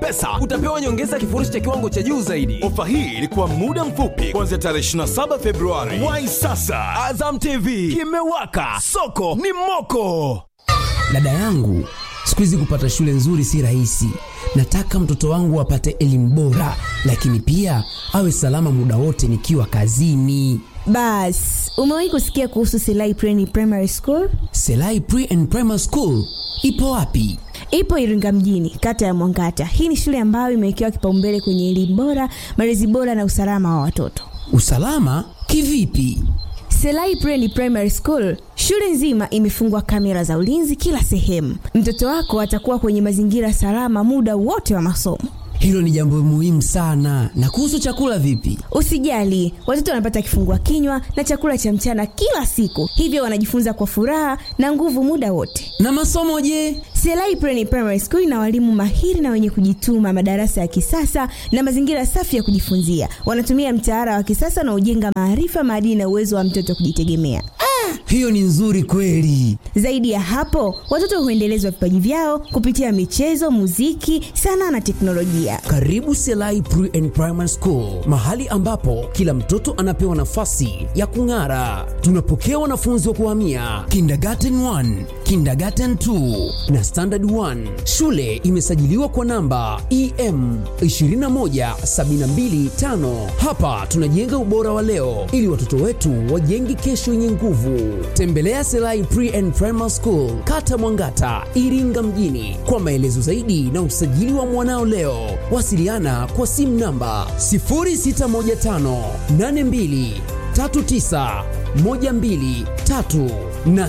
pesa utapewa nyongeza kifurushi cha kiwango cha juu zaidi ofa hii ilikuwa muda mfupi kuanzia tarehe 27 februari wai sasa azam tv kimewaka soko ni moko dada yangu siku hizi kupata shule nzuri si rahisi nataka mtoto wangu apate elimu bora lakini pia awe salama muda wote nikiwa kazini bas umewahi kusikia kuhusu silai Preni primary school selai pre and primary school ipo wapi ipo iringa mjini kata ya mwangata hii ni shule ambayo imewekewa kipaumbele kwenye elimu bora malezi bora na usalama wa watoto usalama kivipi selai Preni primary school shule nzima imefungwa kamera za ulinzi kila sehemu mtoto wako atakuwa kwenye mazingira salama muda wote wa masomo hilo ni jambo muhimu sana na kuhusu chakula vipi usijali watoto wanapata kifungua kinywa na chakula cha mchana kila siku hivyo wanajifunza kwa furaha na nguvu muda wote na masomo je selai Preni primary school ina walimu mahiri na wenye kujituma madarasa ya kisasa na mazingira safi ya kujifunzia wanatumia mtaala wa kisasa na ujenga maarifa maadili na uwezo wa mtoto kujitegemea hiyo ni nzuri kweli zaidi ya hapo watoto huendelezwa vipaji vyao kupitia michezo muziki sanaa na teknolojia karibu selai pre and primary school mahali ambapo kila mtoto anapewa nafasi ya kung'ara tunapokea wanafunzi wa kuhamia kindergarten 1 kindergarten 2 na standard 1 shule imesajiliwa kwa namba em 21725 hapa tunajenga ubora wa leo ili watoto wetu wajenge kesho yenye nguvu tembelea selai pre and primary school kata mwangata iringa mjini kwa maelezo zaidi na usajili wa mwanao leo wasiliana kwa simu namba 0615823912 na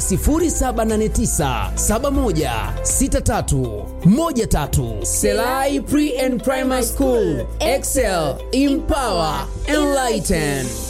0789716313 selai pre and primary school excel empower enlighten